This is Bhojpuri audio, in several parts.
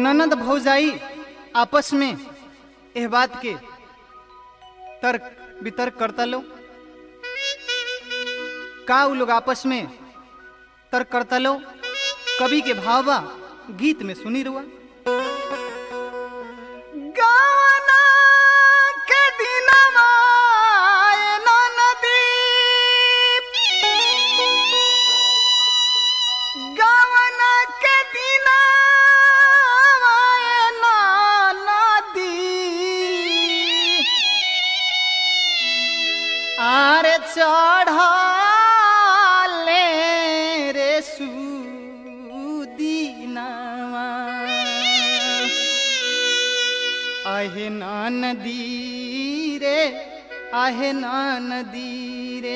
ननद भौजाई आपस में एह बात के तर्क वितर्क करता लो का उ लोग आपस में तर्क करता लो कवि के भाव बा गीत में सुनी रुआ गाना के दिनवा ए ननदी गाना के दिनवा ए ननदी आरे चढ़ले रे सुदीनावा आहे नदी रे आहे नदी रे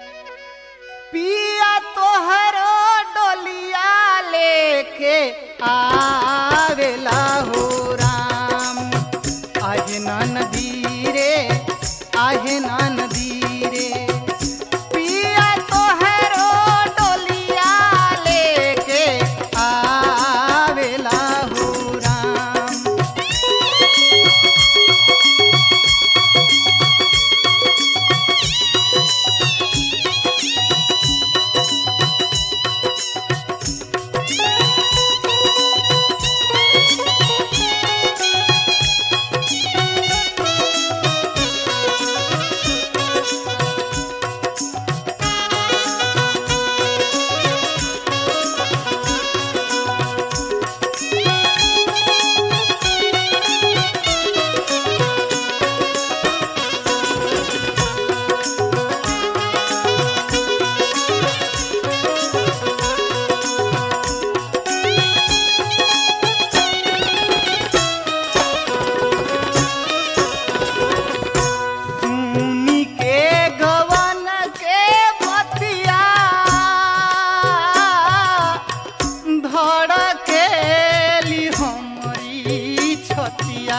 पिया तोहरो डोलिया लेके आवेला हो राम आहे नदी रे आहे नदी रे पिया तोहरो डोलिया लेके आवेला हो राम सुनी के गवन के बतिया धड़केली हमरी छतिया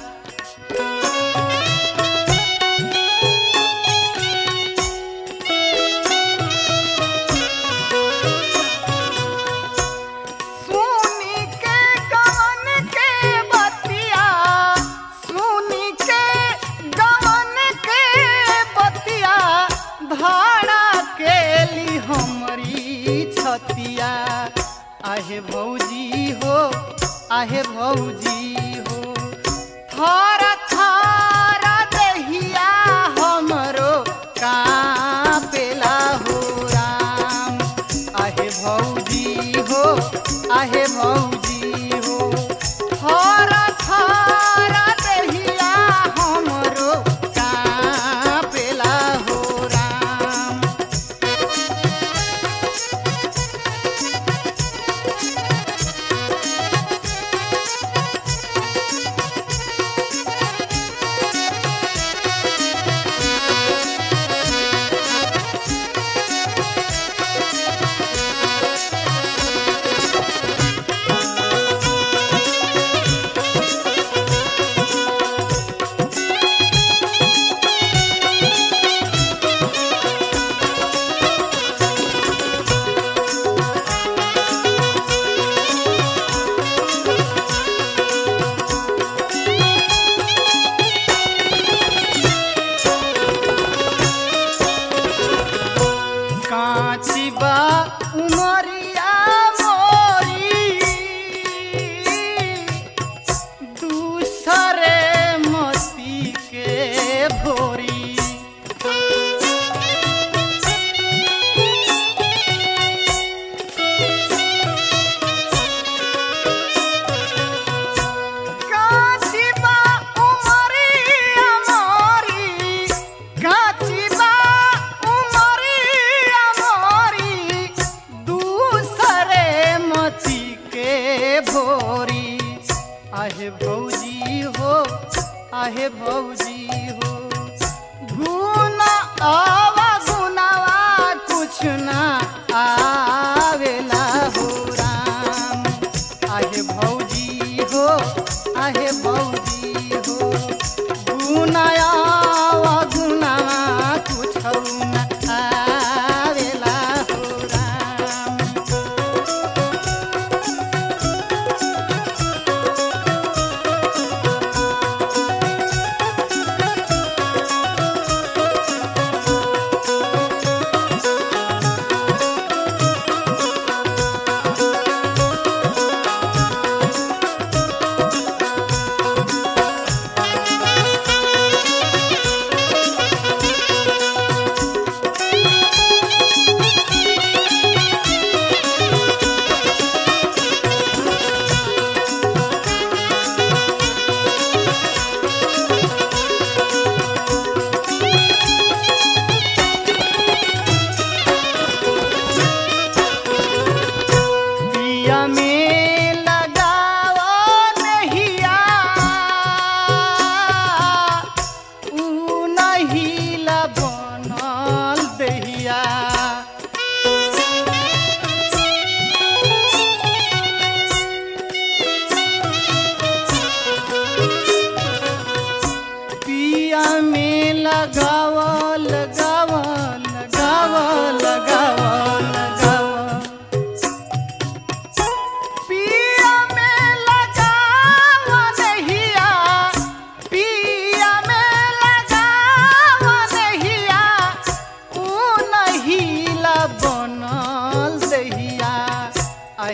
सुनी के गवन के बतिया सुनी के गवन के बतिया धारा केली हमरी छतिया आहे भौजी हो आहे भौजी हो थर थर दहिया हमरो कापेला हो राम आहे भौजी हो आहे भौजी हो थर थर दहिया हमरो कापेला हो राम काची बा उमरिया मोरी दूसरे मती के भोरी काची बा उमरिया मोरी काची बा उमरिया मोरी दूसरे मती के भोरी आहे भौजी हो आहे भौजी हो गुना आवा गुनावा कुछ ना आवेला हो राम आहे भौजी हो आहे भौजी हो गुनाया गुना कुछ ना आवेला हो राम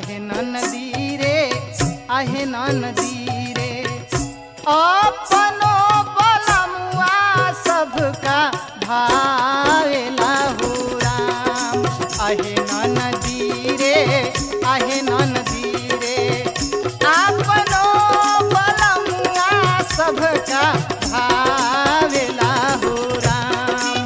आहे नदी रे आहे नदी रे अपनो बलमुआ सबका भावेला हो राम आहे नदी रे आहे नदी रे अपनो बलमुआ सबका भावेला हो राम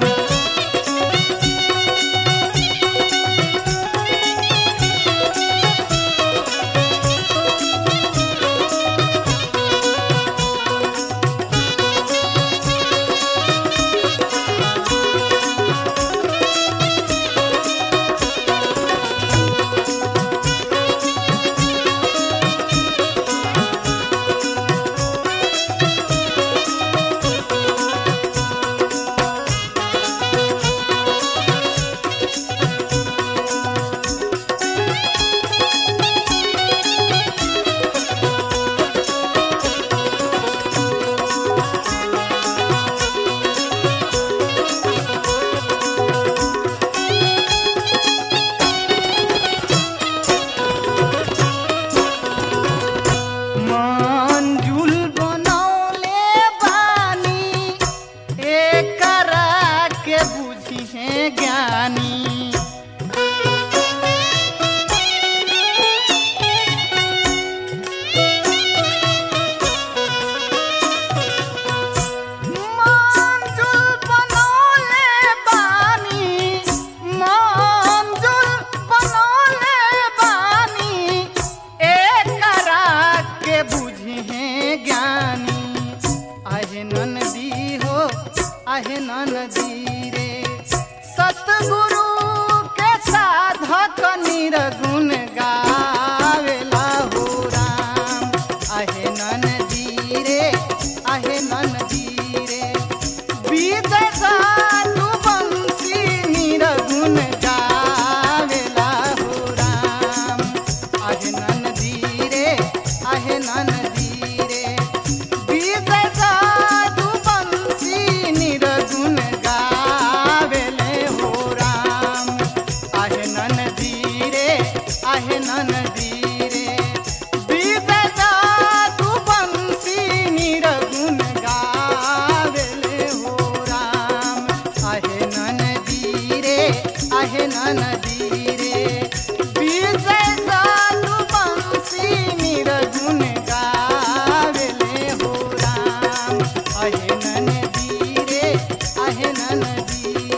मंजुल बनौले बानी एकरा के बुझी है ज्ञानी मंजुल बनौले बानी मंजुल बनौले बानी एकरा के बुझी है ज्ञानी आहे नदी हो आहे नदी रे सतगुरु के साधक निरगुण गावेला हो राम आहे नदी रे आहे नदी रे बीज साधु बंसी निरगुण गावेला हो राम आहे नदी रे आहे नदी रे बीज साधु बंसी निरगुण गावेले हो राम आहे नदी रे आहे नदी रे बीज साधु बंसी निरगुण गावेले हो राम आहे नदी रे आहे नदी रे बीज साधु बंसी निरगुण गावेले हो राम आहे नदी रे आहे नदी